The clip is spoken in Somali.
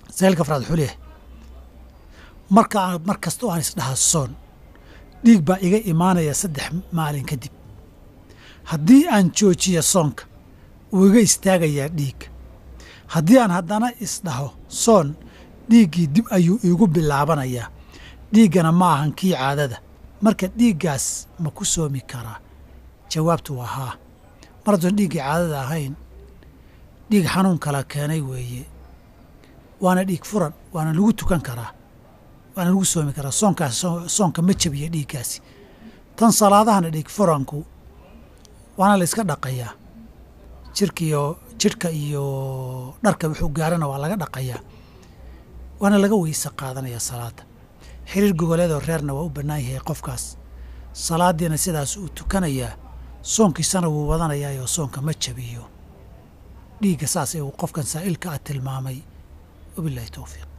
saa'ilka afraad wuxuu leeyahay marka mar kasta oo aan isdhaha soon dhiig baa iga imaanaya saddex maalin kadib haddii aan joojiyo soonka wuu iga istaagayaa dhiigga haddii aan haddana isdhaho soon dhiiggii dib ayuu iigu bilaabanayaa dhiiggana ma ahan kii caadada marka dhiiggaas ma ku soomi karaa jawaabtu waa haa mar haddoon dhiiggii caadada ahayn dhiig xanuun kala keenay weeye waana dhiig furan waana lagu tukan karaa waana lagu soomi karaa soonkaas soonka ma jabiya dhiiggaasi tan salaadahana dhiig furanku waana la iska dhaqayaa jirkiyo jidhka iyo dharka wuxuu gaarana waa laga dhaqayaa waana laga weyse qaadanayaa salaadda xiriir gogoleedoo reerna waa u bannaan yahay qofkaas salaaddiina sidaas uu tukanayaa soonkiisana wuu wadanayaayoo soonka ma jabiyo dhiigga saas ee uu qofkan saa'ilka ah tilmaamay wabilaahi towfiiq